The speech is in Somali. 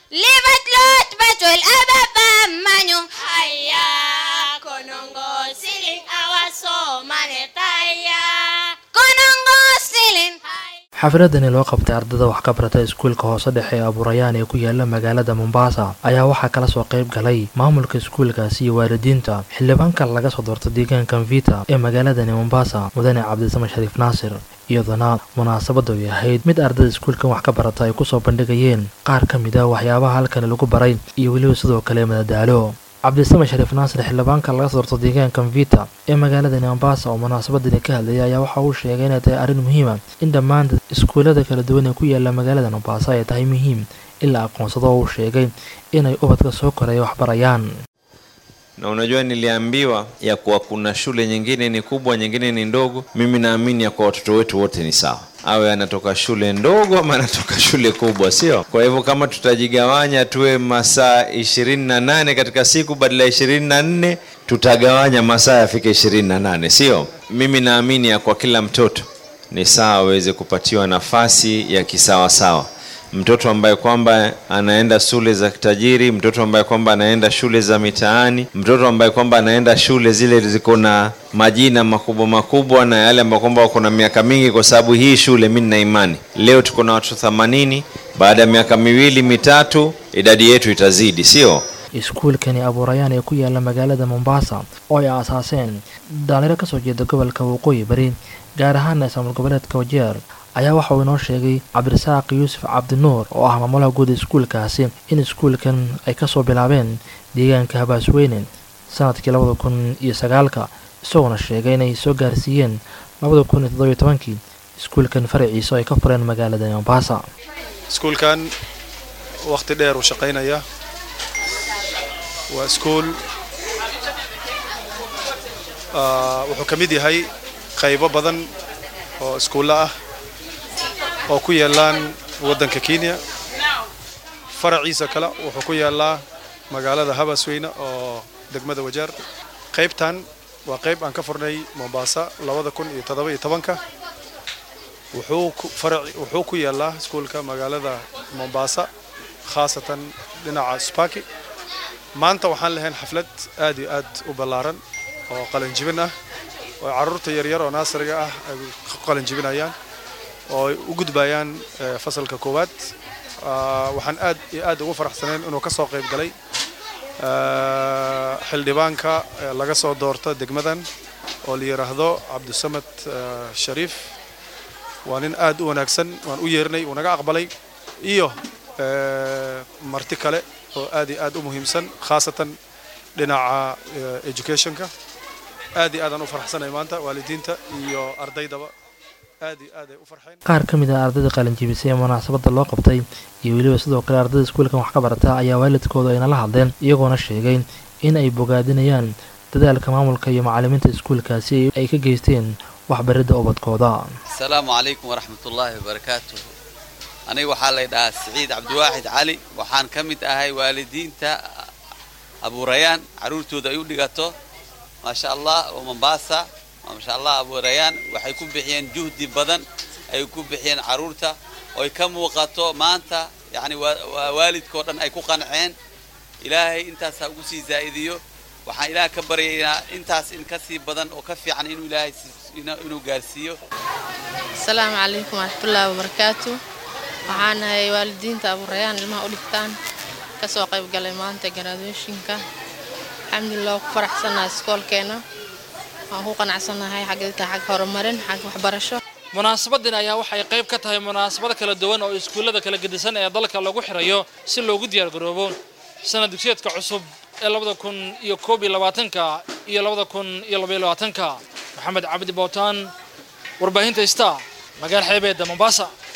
libat lot batol ababa manyo haya konongo siling awasomane taya konongo silin xafiladani loo qabtay ardada wax ka barata iskuulka hoose dhexe ee abuurayaan ee ku yaala magaalada mombasa ayaa waxaa kala soo qayb galay maamulka iskuulkaasi iyo waalidiinta xildhibaanka laga soo doorta deegaanka mvita ee magaaladani mombasa mudane cabdisame shariif naasir iyaduna munaasabadu ay ahayd mid ardada iskuulkan wax ka barata ay kusoo bandhigayeen qaar ka mid a waxyaabaha halkani lagu baray iyo weliba sidoo kale madadaalo cabdisame shariif naasir xildhibaanka laga soo doorto deegaanka mvita ee magaaladani mombasa oo munaasabadani ka hadlayay ayaa waxa uu sheegay inay tahay arrin muhiima in dhammaan iskuullada kala duwan ee ku yaala magaalada mombasa ay tahay muhiim in la aqoonsado oo uu sheegay inay ubadka soo koraya waxbarayaan na unajua niliambiwa ya kuwa kuna shule nyingine ni kubwa nyingine ni ndogo mimi naamini ya kuwa watoto wetu wote ni sawa awe anatoka shule ndogo ama anatoka shule kubwa sio kwa hivyo kama tutajigawanya tuwe masaa ishirini na nane katika siku badala ya ishirini na nne tutagawanya masaa yafike ishirini na nane sio mimi naamini ya kwa kila mtoto ni sawa aweze kupatiwa nafasi ya kisawasawa mtoto ambaye kwamba anaenda shule za tajiri mtoto ambaye kwamba anaenda shule za mitaani mtoto ambaye kwamba anaenda shule zile ziko na majina makubwa makubwa na yale ambayo kwamba wako na miaka mingi kwa sababu hii shule mi nina imani leo tuko na watoto themanini baada ya miaka miwili mitatu idadi yetu itazidi sio iskuulkani abuurayaan ee ku yaala magaalada mombasa oo ay aasaaseen dhalinyaro kasoo jeeda gobolka waqooyi bari gaar ahaana ismaamul goboleedka wajeer ayaa waxa uu inoo sheegay cabdirasaaq yuusuf cabdinuur oo ah maamulaha guud iskuulkaasi in iskuulkan ay kasoo bilaabeen deegaanka habaasweyne sanadkii labada kun iyo sagaalka isagoona sheegay inay soo gaarsiiyeen labada kun iyo toddobiyo tobankii iskuulkan faraciisa oo ay ka fureen magaalada mombasa iskuulkan wakhti dheer uu shaqaynaya waa iskuul wuxuu ka mid yahay qaybo badan oo iskuulla ah oo ku yaalaan waddanka kenya faraciisa kale wuxuu ku yaallaa magaalada habasweyne oo degmada wajeer qaybtan waa qayb aan ka furnay mombasa labada kun iyo toddoba iyo tobanka wuxuu ku faraci wuxuu ku yaallaa iskuulka magaalada mombasa khaasatan dhinaca spaki maanta waxaan lahayn xaflad aad iyo aad u ballaaran oo qalanjibin ah oo carruurta yaryar oo naasariga ah ay ku qalanjibinayaan oo ay u gudbayaan fasalka koowaad waxaan aad iyo aad ugu faraxsanayn inuu ka soo qayb galay xildhibaanka laga soo doorto degmadan oo la yidhaahdo cabdisamed shariif waa nin aad u wanaagsan waan u yeernay uu naga aqbalay iyo marti kale oo aad iyo aad u muhiimsan khaasatan dhinaca educationka aad iyo aadaan u farxsanay maanta waalidiinta iyo ardaydaba aad iyo aad ay u farxeen qaar ka mid ah ardayda qalinjibisay ee munaasabadda loo qabtay iyo weliba sidoo kale ardayda iskuulkan wax ka barata ayaa waalidkooda ayna la hadleen iyagoona sheegay in ay bogaadinayaan dadaalka maamulka iyo macallimiinta iskuulkaasi ay ka geysteen waxbaridda ubadkooda asalaamu calaykum waraxmatullaahi wabarakaatuh aniga waxaa lay dhahaa siciid cabdiwaaxid cali waxaan ka mid ahay waalidiinta abuurayaan carruurtooda ay u dhigato maasha allah oo mombasa maasha allah abuurayaan waxay ku bixiyeen juhdi badan ay ku bixiyeen carruurta oy ka muuqato maanta yacni waa waalidkao dhan ay ku qanceen ilaahay intaas ha ugu sii zaa'idiyo waxaan ilaah ka baryaynaa intaas in ka sii badan oo ka fiican inuu ilaahay inuu gaarsiiyo asalaamu calaykum waraxmatullaahi wabarakaatu waxaan ahay waalidiinta abuurayaan ilmaha u dhigtaan kasoo qayb galay maanta graduationka alxamdulilah waa ku faraxsannahay iskoolkeena waan ku qanacsanahay xagta xag horumarin xag waxbarasho munaasabadan ayaa waxay qayb ka tahay munaasabado kala duwan oo iskuullada kala gedisan ee dalka lagu xirayo si loogu diyaargaroobo sanad dugsiyeedka cusub ee labada kun iyo koob iyo labaatanka iyo labada kun iyo labaiyo labaatanka maxamed cabdi bootaan warbaahinta star magaal xeebeedda mombasa